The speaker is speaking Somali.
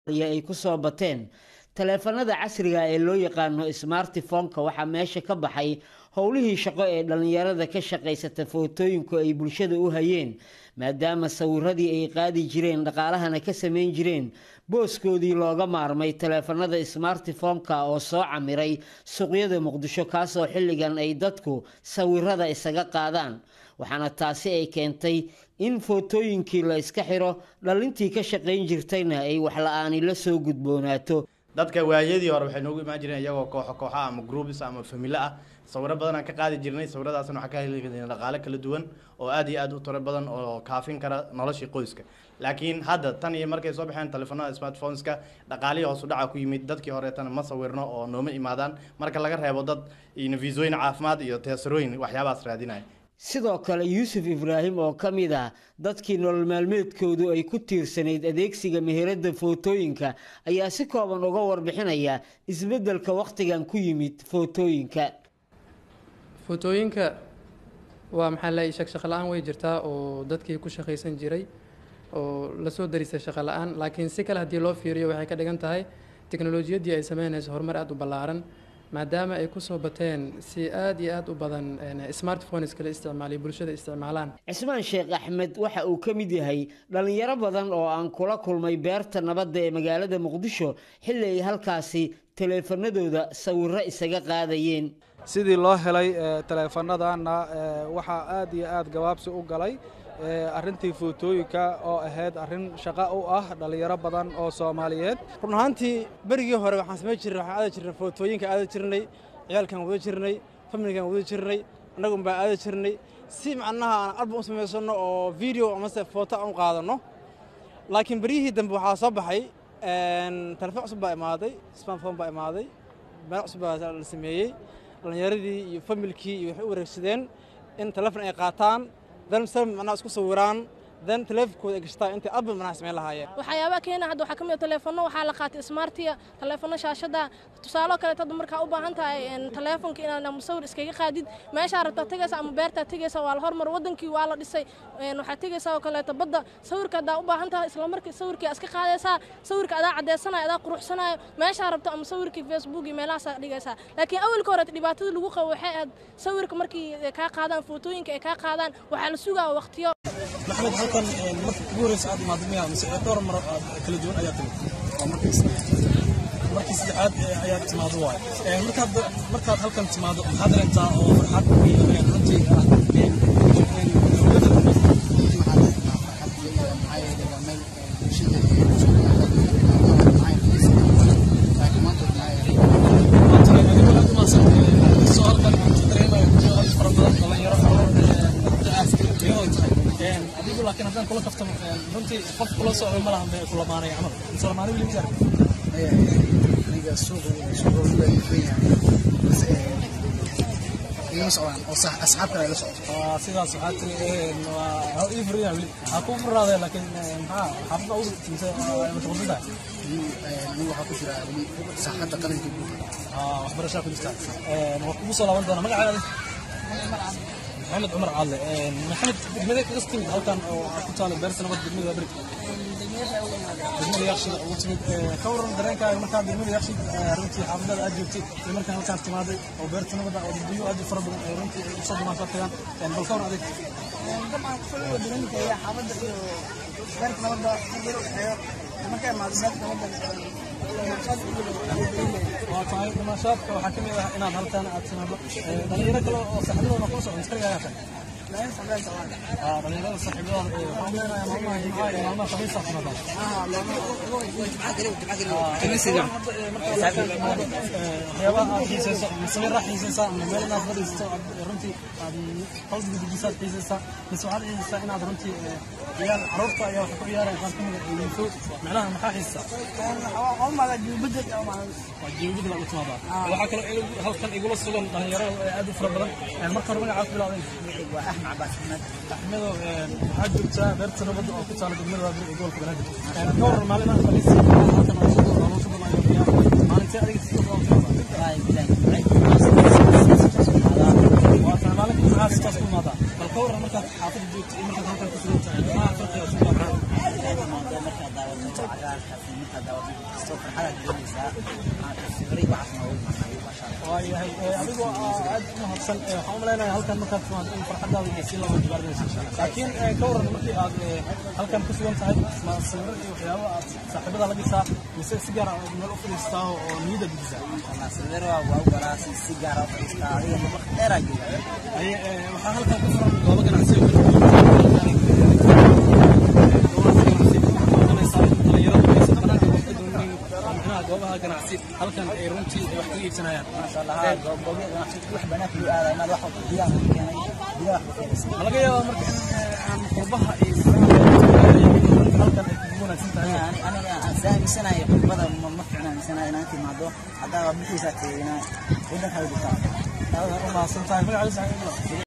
ay ku soo bateen taleefanada casriga ee loo yaqaano smartifonka waxaa meesha ka baxay howlihii shaqo ee dhallinyarada ka shaqaysata footooyinku ay bulshada u hayeen maadaama sawiradii ay qaadi jireen dhaqaalahana ka samayn jireen booskoodii looga maarmay taleefanada smartifonka oo soo camiray suuqyada muqdisho kaasoo xilligan ay dadku sawirada isaga qaadaan waxaana taasi ay keentay in footooyinkii la iska xiro dhalintii ka shaqayn jirtayna ay waxla-aani la soo gudboonaato dadka waayadii hore waxay noogu imaan jireen iyagoo kooxo kooxa ama groups ama familo ah sawiro badan aan ka qaadi jirnay sawiradaasna waxaa ka heli jirnay dhaqaale kala duwan oo aad iyo aad u tiro badan oo kaafin kara noloshii qoyska laakiin hadda tan iyo markay soo baxeen telefoonada smartphoneska dhaqaalihii hoos u dhaca ku yimid dadkii horeetana ma sawirno oo nooma imaadaan marka laga reebo dad fiisooyin caafimaad iyo teesarooyin waxyaabahaas raadinaya sidoo kale yuusuf ibraahim oo ka mid ah dadkii nolol maalmeedkoodu ay ku tiirsanayd adeegsiga meherada footooyinka ayaa si kooban uga warbixinaya isbeddelka wakhtigan ku yimid footooyinka footooyinka waa maxaa la shaq shaqo la-aan way jirtaa oo dadkii ku shaqaysan jiray oo lasoo darisay shaqo la-aan laakiin si kale haddii loo fiiriyo waxay ka dhigan tahay teknolojiyaddii ay sameynayso horumar aada u ballaaran maadaama ay kusoo bateen si aada iyo aada u badan smartphones kala isticmaaliyo bulshada isticmaalaan cismaan sheekh axmed waxa uu ka mid yahay dhallinyaro badan oo aan kula kulmay beerta nabadda ee magaalada muqdisho xilli ay halkaasi taleefanadooda sawiro isaga qaadayeen sidii loo helay taleefanadana waxaa aad iyo aad gabaabsi u galay arrintii footooyinka oo ahayd arrin shaqo u ah dhallinyaro badan oo soomaaliyeed run ahaantii berigii hore waxaan samayn jirnay waxaan aadi jirnay footooyinka aadi jirnay ciyaalkaan wada jirnay familigaan wada jirnay annagun baan aadi jirnay si macnaha aan album u samaysanno oo video amase footo aan u qaadanno laakiin beryihii dambe waxaa soo baxay telefoon cusub baa imaaday smartphone baa imaaday meel cusub baa la sameeyey dhallinyaradii iyo familkii iyo waxay u wareegsadeen in telefon ay qaataan dan sal macnaha isku sawiraan dan taleefonkooda ay gashtaan intay album macnaha samayn lahaayeen waxyaabaha keena hadda waxaa ka mid a taleefanno waxaa la qaatay smartiya taleefanno shaashada tusaaloo kaleeto hadda markaa u baahan tahay taleefonka inaad musawir iskaga qaadid meeshaa rabtaa tegaysa ama beertaa tegaysa waa la hormar wadankii waa la dhisay waxaad tegaysaa oo kaleeto badda sawirka haddaa u baahan tahay isla markii sawirkii iska qaadaysaa sawirka adaa caddeysanayo adaa quruxsanayo meeshaa rabto ama sawirkii facebook iyo meelahaasaa dhigaysaa laakiin awalka hore dhibaatada lagu qabo waxay ahayd sawirka markii kaa qaadaan footooyinka ay kaa qaadaan waxaa la sugaa waqtiyo maxmed halkan marka ugu horeysa aad imaado miyaa mise dhowr mar aad kala duwan ayaa timid waa markii markii saddexaad ayaad timaado waay markaad markaad halkan timaado maxaad dareentaa oo farxad runtii ah adigu laakiin haddaan kula kaftamo runtii qof kula socdo ma lahan kula maanay camal mise lamaanay weli miyaa aniga suuqa suuqa ugu weyn igama socdaan oo asxaab kale la socdo sidaas waxaa tiri waa ii furiyaa weli ha kuu furnaadee laakiin maxaa xaafadda ugu mise mashquulsan tahay anigu waxaa ku jira weli saaxadda qalinka guud waxbarashaa ku jirta waa kugu soo laaban doona magacaada محمد عمر عالي محمد دقمدي قصتي halkan oo ku taalo beerta nabad degmada bari degmada yaaqshi ugu timid ka waran dareenkaaga markaa degmada yaaqshi runtii xaafadada aad joogtay iyo markaa halkaas timaaday oo beerta nabada oo dadbiyo aad u fara badan ay runtii u soo dhumaashaa tagaan bal ka waran adig dabcan kusoo dareenkaya xaafadda iyo beerta nabadda hadda u dhexeeyo markaa imaado beerta nabadda waa tahay dhimashaadka waxaa ka mid ah inaad halkan aad timaado dhalinyaro kale oo saaxiibadooda kula socdo iskariga ayaa tahay dhalinyarada saaxiibadooda waxaan leenahay maalmaha jimcaha iyo maalmaha khamiisa timaadaan waxyaabaha aad xiiseyso sawirra xiiseysaa ama meel inaad fadhiisato runtii aad qalbiga dejisaad xiiseysaa mise waxaad xiiseysaa inaad runtii ciyaar caruurta ayaa waxa ku ciyaaraya qaar kamid a yiifo macnaha maxaa xiiseysaa waa jiwbedel aad u timaadaa waxaa kaloo halkan igula sugan dhalinyaro aad u fara badan marka hore magacaas bilaabeen waa axmed cabaas axmed axmedo waxaad joogtaa beerta nabadda oo ku taala degmada waabir ee gobolka banaadir ka waran maalimaha khamiis halkan oo sugo loo sugo maayo ciyaar maalintee adiga si soo waa tahay maalinka maxaa sidaas ku imaadaa bal ka waran markaad xaafadda joogto iyo markaad halkan ku sugan tahay maxaa farqiga isu markaad daawato cagaarka markaad daawato imaanayso farxadaad doonaysaa sibiri waxaas noogu imaanayo maasha allah waayahay adigoo aad u mahadsan waxaan u malaynayaa halkan markaad timaado in farxadaada ay sii laba jibaarnayso laakiin ka waran markii aad halkan ku sugan tahay ma sawiro iyo waxyaabo aad saaxiibada la dhisaa mise si gaar ah meel u fadhiistaa oo niyadda dejisaa Allah sawiro waa u garaa si si gaar ah u fadhiistaa adiga ma waqti dheer aa joogaa Haye, eh, waxaa halkan ku furan goobo ganacsi oo kala duwan. Goobahaas ganacsi, waxaad doonaysaa in dhalinyaradu aysan banaanka wax ka doonayn, oo macnaha goobaha ganacsi halkan ay runtii ay wax kaga iibsanayaan maasha allah haa goob goobyada ganacsi wax banaanka loo aadayo maad wax walba gudaha ku keenay gudaha wax ku keenaysa ma laga yaabaa marka in eh, aan qurbaha iyo faraha halkan ay kugu wanaagsan tahay Ani- aniga aan saamisanahay qurbada ma ma fiicna aaminsanahay inaan timaado haddaa bixiisa teedina waddankaada jirtaa aad u mahadsan tahay magacaada saxiib